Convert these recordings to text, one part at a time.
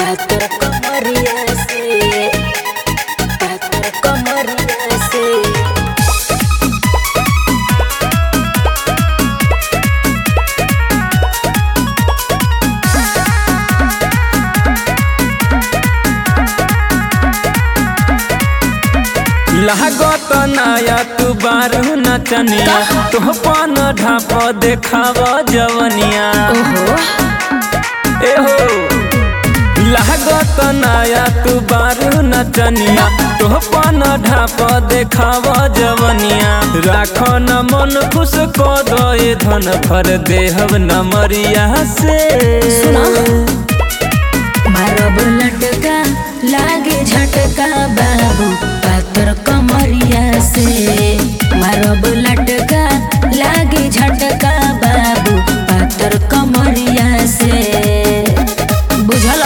पातर कमरिया से पातर कमरिया से लागत नाया तू बारू नचनिया तोह पन ढाप देखाव जवनिया ओहो एहो लागत नाया तू बारू नचनिया तोह पन ढाप देखाव जवनिया राख न मन खुश क दे धन भर देहब नमरिया से सुना मारब लटका लागे झटका बाबू पातर कमरिया से मारब लटका लागे झटका बाबू पातर कमरिया से बुझल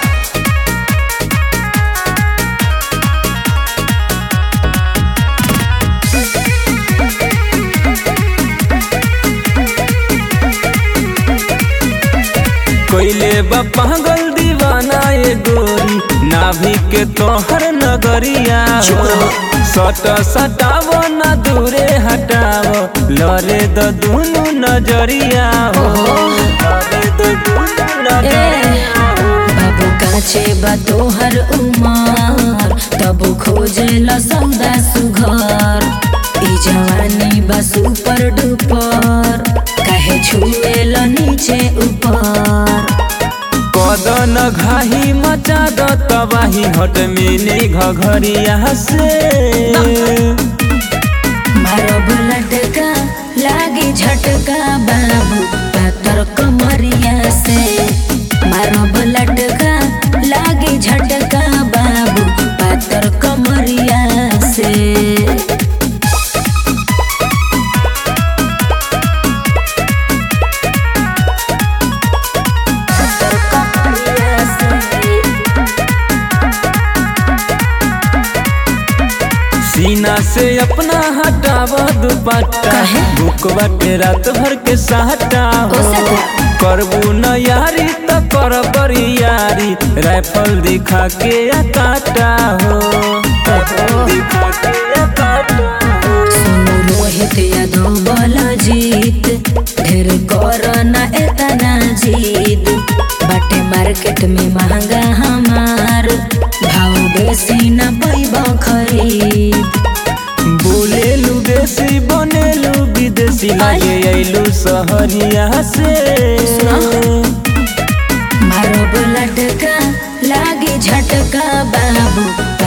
कोइले बा पागल दीवाना ये गोरी नाभि के तोहर नगरिया हो सट सटाव न दूरे हटाव लरे द दुनु नजरिया हो लरे द दुनु नजरिया हो। बाबू काचे बा तोहर उमर तब खोजे ल सौदा सुघर ई जवानी बा सुपर डुपर काहे छुए ल नीचे ऊपर कदन घाही मचा द तबाही हट मिनी घघरिया से मारब लटका लागे झटका बाबू पातर कमरिया से मारब लटका लागे झटका बाबू पातर कमरिया से सीना से अपना हटाव दुपट्टा काहे? बुकवा के रात भर के सहटा हो ओ सखा। करबू न यारी त कर बड़ी यारी राइफल दिखा के या काटा हो राइफल दिखा के या काटा हो सोनू रोहित यादव बोला जीत ढेर कर ना एतना जीत बाटे मार्केट में महंगा हमार भाव बेसी ना पैब खरीद बोलेलू देसी बनेलू विदेशी लागे अइलू सहरिया से मारब लटका लागे झटका बाबू